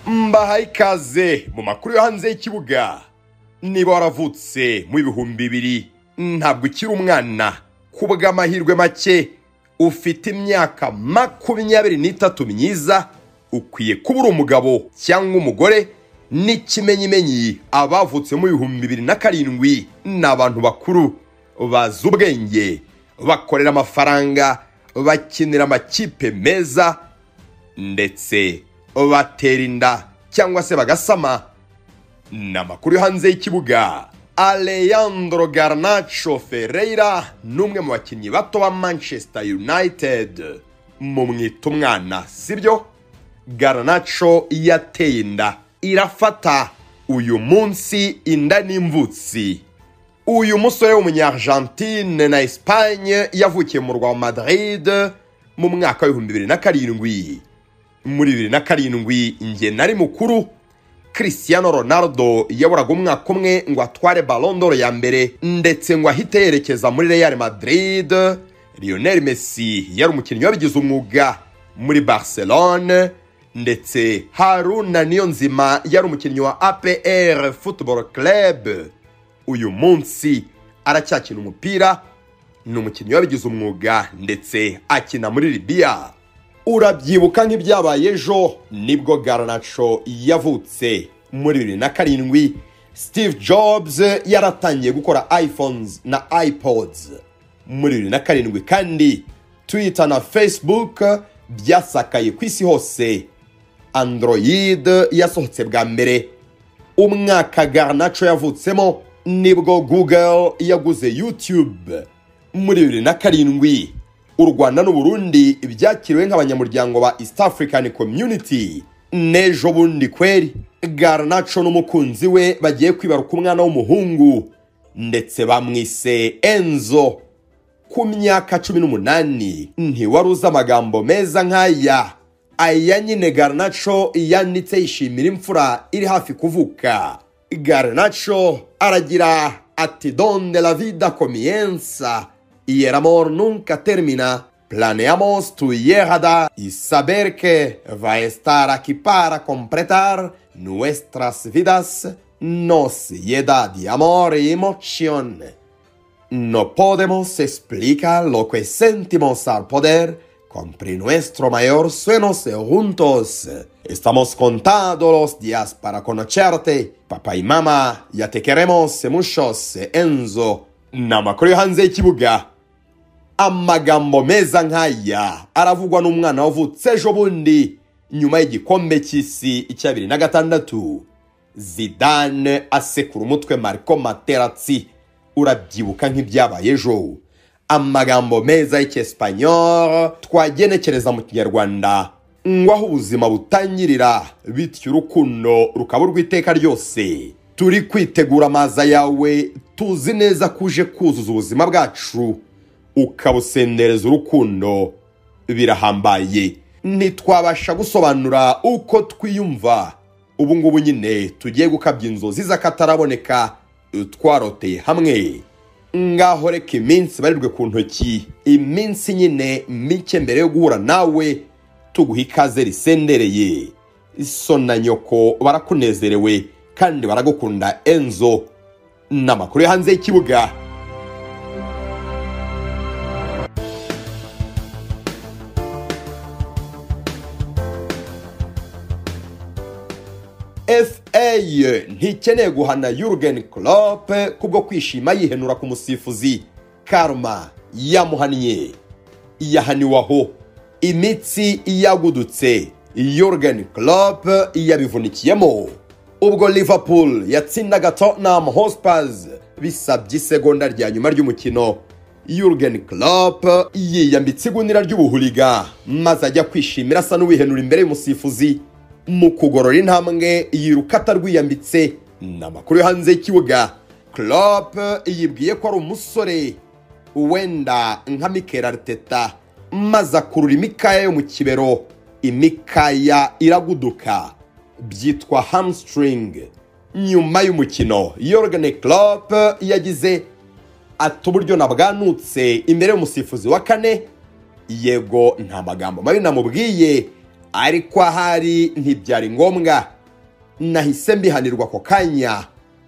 mbahaye ikaze mu makuru yo hanze y'ikibuga niba waravutse mu ibihumbi bibiri ntabwo ukiri umwana ku bw'amahirwe make ufite imyaka makumyabiri n'itatu myiza ukwiye kuba uri umugabo cyangwa umugore n'ikimenyimenyi abavutse mu bihumbi bibiri na karindwi ni abantu bakuru bazi ubwenge bakorera amafaranga bakinira amakipe meza ndetse batera inda cyangwa se bagasama ni amakuru yo hanze y'ikibuga aleyandro garnacho ferreira ni umwe mu bakinnyi bato ba manchester united mumwita umwana sibyo garnacho yateye inda irafata uyu munsi inda n'imvutsi uyu musore w'umunyargentine na espagne yavukiye mu rwa madrid mu mwaka w'ibihumbi bibiri na karindwi muri bibiri na karindwi njye nari mukuru christiano ronaldo yaburaga umwaka umwe ngo atware balondoro ya mbere ndetse ngo ahite yerekeza muri real madrid lionel messi yari umukinnyi wabigize umwuga muri barcelone ndetse haruna niyonzima yari umukinnyi wa apr football club uyu munsi aracyakina umupira ni umukinnyi wabigize umwuga ndetse akina muri libiya urabyibuka nk'ibyabaye ejo nibwo garanaco yavutse muri bibiri na karindwi steve jobs yaratangiye gukora iphones na ipods muri bibiri na karindwi kandi twitter na facebook byasakaye ku isi hose android yasohotse bwa mbere umwaka garanaco yavutsemo nibwo google yaguze youtube muri bibiri na karindwi u rwanda n'u burundi byakiriwe nk'abanyamuryango ba east african community n'ejo bundi kweri garnacho n'umukunzi we bagiye kwibaruka umwana w'umuhungu ndetse bamwise enzo ku myaka cumi n'umunani ntiwari uzi amagambo meza nk'aya aya nyine garnacho yanditse yishimira imfura iri hafi kuvuka garnacho aragira ati donde la vida comienza y el amor nunca termina. Planeamos tu llegada y saber que va a estar aquí para completar nuestras vidas, nos llena de amor y emoción. No podemos explicar lo que sentimos al poder cumplir nuestro mayor sueño juntos. Estamos contando los días para conocerte. Papá y mamá, ya te queremos muchos, Enzo. ni amakuru yo hanze y'ikibuga amagambo meza nk'aya aravugwa n'umwana wavutse ejo bundi nyuma y'igikombe cy'isi cya bibiri na gatandatu zidane asekura umutwe mariko materatsi urabyibuka nk'ibyabaye ejo amagambo meza y'icyesipanyoro twagenekereza mu kinyarwanda ngo aho ubuzima butangirira bityo urukundo rukaba urw'iteka ryose turi kwitegura amaza yawe tuzi neza ko uje kuzuza ubuzima bwacu ukabusendereza urukundo birahambaye ntitwabasha gusobanura uko twiyumva ubu ngubu nyine tugiye gukabya inzozi z'akataraboneka twaroteye hamwe ngaho reka iminsi ibarirwe ku ntoki iminsi nyine mike mbere yo guhura nawe tuguha ikaze risendereye so na nyoko barakunezerewe kandi baragukunda enzo n'amakuru yo hanze y'ikibuga fa ntikeneye guhana yurugen Klopp kubwo kwishima yihenura ku musifuzi karma yamuhannye yahaniwe aho imitsi yagudutse yurugen Klopp yabivunikiyemo ubwo liverpool yatsindaga tottenham hotspurs bisabye isegonda rya nyuma ry'umukino Jurgen Klopp yiyambitse igunira ry'ubuhuriga maze ajya kwishimira asa n'uwihenura imbere y'umusifuzi mu kugorora intambwe yiruka atarwiyambitse ni amakuru yo hanze y'ikibuga Klopp yibwiye ko ari umusore wenda nka Mikel Arteta maze akurura imikaya yo mu kibero imikaya iraguduka byitwa hamstring nyuma y'umukino Jurgen Klopp yagize ati uburyo nabwanutse imbere y'umusifuzi wa kane yego nta magambo mabi namubwiye ariko ahari ntibyari ngombwa nahise mbihanirwa ako kanya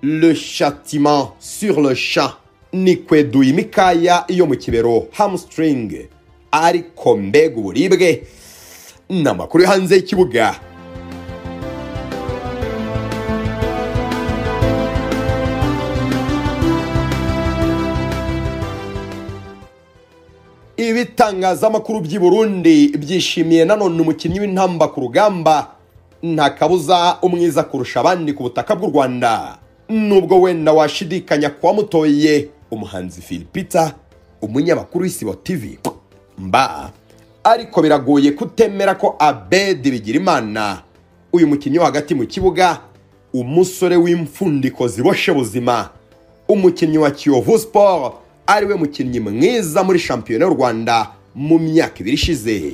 le châtiment sur le champ nikweduye imikaya yo mu kibero hamstring ariko mbega uburibwe ni amakuru yo hanze y'ikibuga ibitangazamakuru by'i burundi byishimiye nanone umukinnyi w'intamba ku rugamba nta kabuza umwiza kurusha abandi ku butaka bw'u rwanda nubwo wenda washidikanya ku wamutoye umuhanzi philipita umunyamakuru w'isibo tv mba ariko biragoye kutemera ko abedi bigira imana uyu mukinnyi wo hagati mu kibuga umusore w'imfundiko ziboshe buzima umukinnyi wa kiyovu sport ariwe mukinnyi mwiza muri shampiyona y'u rwanda mu myaka ibiri ishize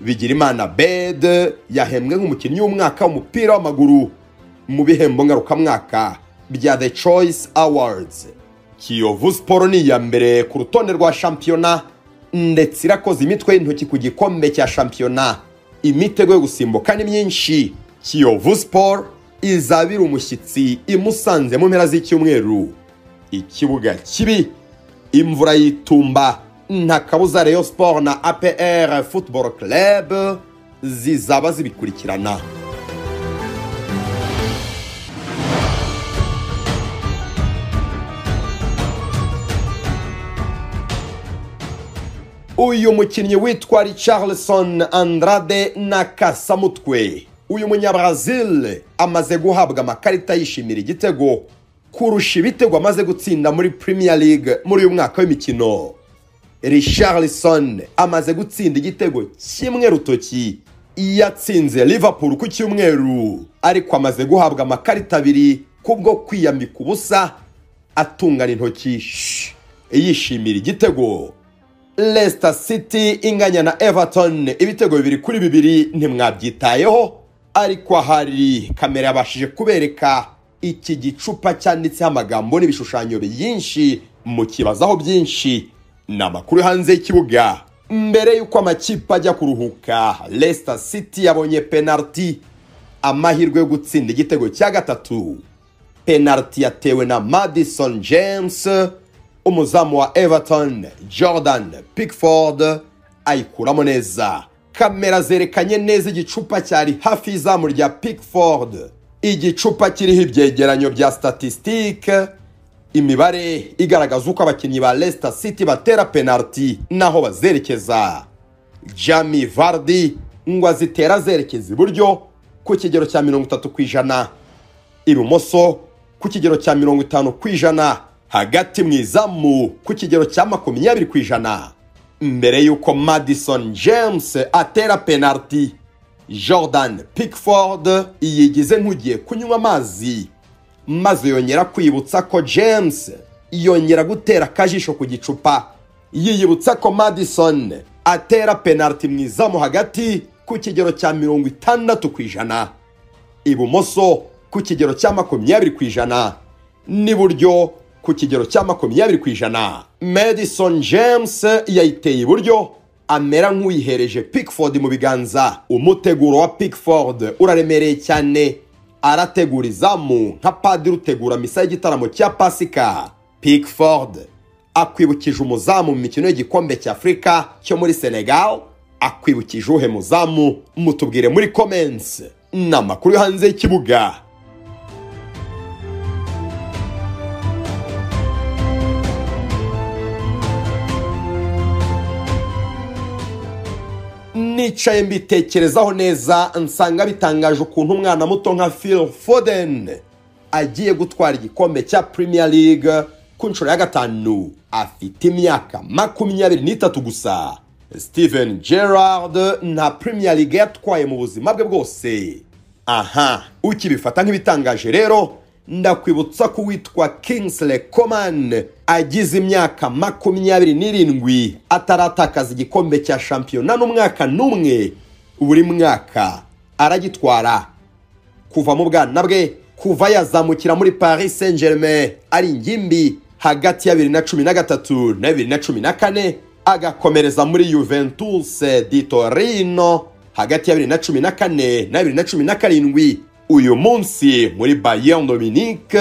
bigirimana bed yahembwe nk'umukinnyi w'umwaka w'umupira w'amaguru mu bihembo ngarukamwaka bya the choice awards kiyovu siporo ni iya mbere ku rutonde rwa shampiyona ndetse irakoze imitwe y'intoki ku gikombe cya shampiyona imitego yo gusimbuka ni myinshi kiyovu siporo izabira umushyitsi imusanze mu mpera z'icyumweru ikibuga kibi imvura y'itumba nta kabuza reyo siporo na apr football club zizaba zibikurikirana uyu mukinnyi witwa richarlison andrade na kasamutwe uyu munyabrazil amaze guhabwa amakarita yishimira igitego kurusha ibitego amaze gutsinda muri premier league muri uyu mwaka w'imikino richarlison amaze gutsinda igitego kimwe rutoki yatsinze liverpool ku cyumweru ariko amaze guhabwa amakarita abiri kubwo kwiyambika ubusa atungana intoki shh, yishimira igitego Leicester City inganya na Everton ibitego bibiri kuri bibiri ntimwabyitayeho ariko ahari kamera yabashije kubereka iki gicupa cyanditseho amagambo n'ibishushanyo byinshi mukibazaho byinshi ni amakuru yo hanze y'ikibuga mbere y'uko amakipe ajya kuruhuka Leicester City yabonye penalty amahirwe yo gutsinda igitego cya gatatu penalty yatewe na Madison James umuzamu wa everton jordan pickford ayikuramo neza kamera zerekanye neza igicupa cyari hafi y'izamu rya pickford igicupa kiriho ibyegeranyo bya statisitike imibare igaragaza uko abakinnyi ba leicester city batera penaliti n'aho bazerekeza jami vardi ngo azitera azerekeza iburyo ku kigero cya mirongo itatu ku ijana ibumoso ku kigero cya mirongo itanu ku ijana hagati mu izamu ku kigero cya makumyabiri ku ijana mbere y'uko madison james atera penaliti jordan pickford yigize nk'ugiye kunywa amazi maze yongera kwibutsa ko james yongera gutera akajisho ku gicupa yiyibutsa ko madison atera penaliti mu izamu hagati ku kigero cya mirongo itandatu ku ijana ibumoso ku kigero cya makumyabiri ku ijana n'iburyo ku kigero cya makumyabiri ku ijana madison james yayiteye iburyo amera nk'uyihereje pickford mu biganza umuteguro wa pickford uraremereye cyane arategura izamu nka padiri utegura misa y'igitaramo cya pasika pickford akwibukije umuzamu mu mikino y'igikombe cy'afurika cyo muri senegal akwibukije uhe muzamu mutubwire muri comments ni amakuru yo hanze y'ikibuga nicaye mbitekerezaho neza nsanga bitangaje ukuntu umwana muto nka phil foden agiye gutwara igikombe cya premier league ku nshuro ya gatanu afite imyaka makumyabiri n'itatu gusa steven gerard nta premier league yatwaye mu buzima bwe bwose aha ukibifata nk'ibitangaje rero ndakwibutsa ko uwitwa kingsley coman agize imyaka makumyabiri n'irindwi ataratakaza igikombe cya shampiyona n'umwaka n'umwe buri mwaka aragitwara kuva mu bwana bwe kuva yazamukira muri paris saint germain ari ingimbi hagati ya bibiri na cumi na gatatu na bibiri na cumi na kane agakomereza muri juventus di torino hagati ya bibiri na cumi na kane na bibiri na cumi na karindwi uyu munsi muri bayern dominique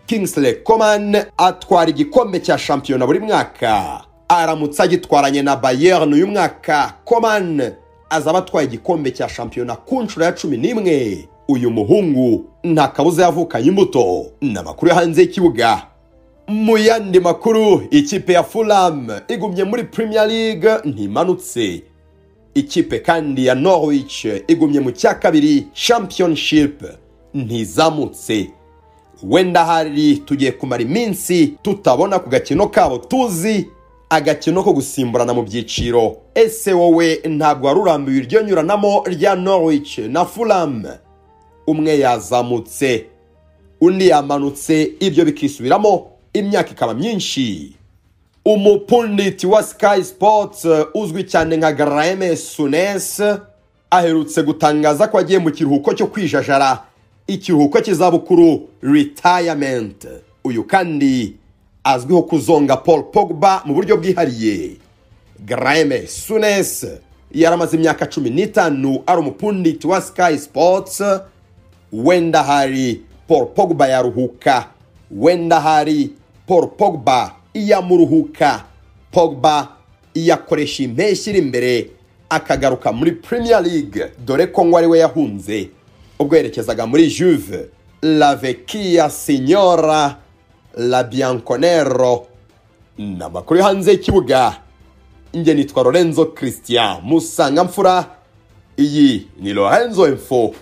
kingsley coman atwara igikombe cya shampiyona buri mwaka aramutse agitwaranye na bayern uyu mwaka coman azaba atwaye igikombe cya shampiyona ku nshuro ya cumi n'imwe uyu muhungu nta kabuza yavukanye imbuto n'amakuru yo hanze y'ikibuga mu yandi makuru ikipe ya fulham igumye muri premier league ntimanutse ikipe kandi ya norwich igumye mu cya kabiri championship ntizamutse wenda hari tugiye kumara iminsi tutabona ku gakino kabo tuzi agakino ko gusimburana mu byiciro ese wowe ntabwo wari urambiwe iryo nyuranamo rya norwich na fulham umwe yazamutse undi yamanutse ibyo bikisubiramo imyaka ikaba myinshi umupunditi wa sky sports uzwi cyane nka garame sunes aherutse gutangaza ko agiye mu kiruhuko cyo kwijajara ikiruhuko cy'izabukuru retirement uyu kandi azwiho kuzonga paul pogba mu buryo bwihariye garame sunes yaramaze imyaka cumi n'itanu ari umupunditi wa sky sports wenda hari paul pogba yaruhuka wenda hari paul pogba iyamuruhuka pogba iyakoresha impeshyi iri imbere akagaruka muri premier league dore ko ngo ariwe yahunze ubwo yerekezaga muri juve la vecchia signora la bianconero ni amakuru yo hanze y'ikibuga njye nitwa lorenzo christian musanga mfura iyi ni lorenzo info